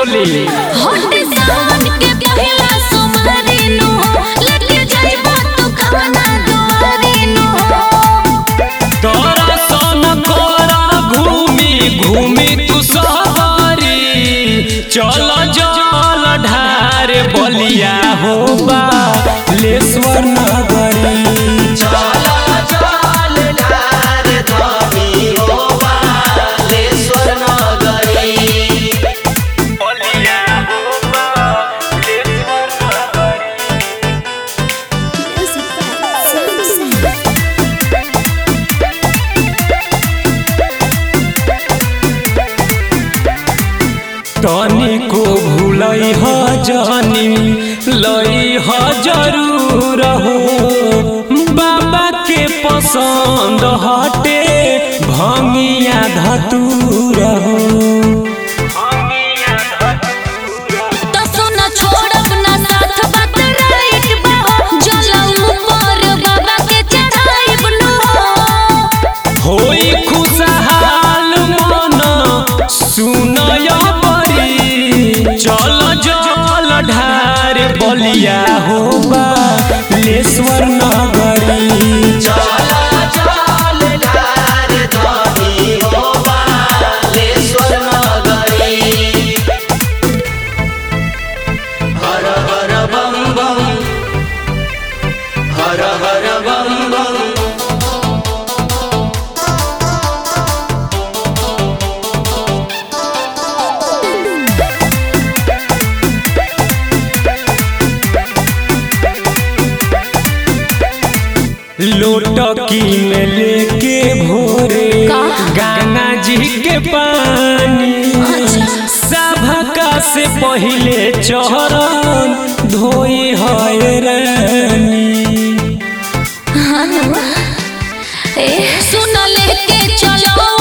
बोली होटे सावन के पहिला सोमवारी नु लेके जाइबो तू कवना दुआरी नु तोरा सन कोरा घूमी घूमी तू सवारी चल जल ढार बलिया हो बा लेश्वर नगरी बलिया हो बा लेश्वर नगरी तनिको भूलई ह जानी लई ह जरूर हो बाबा के पसंद हटे भंगिया धतूर हो तो सुना छोड़ब ना साथ बात राइट बा जला ऊपर बाबा के चढ़ाइब नु होई खुशहाल मन सुनय परी चल जल ढार बलिया हो बा लेश्वर नगरी लोटकी में लेके भोरे का? गंगा जी के पानी सभका से पहिले चरण धोई है रानी ए सुन लेके चलो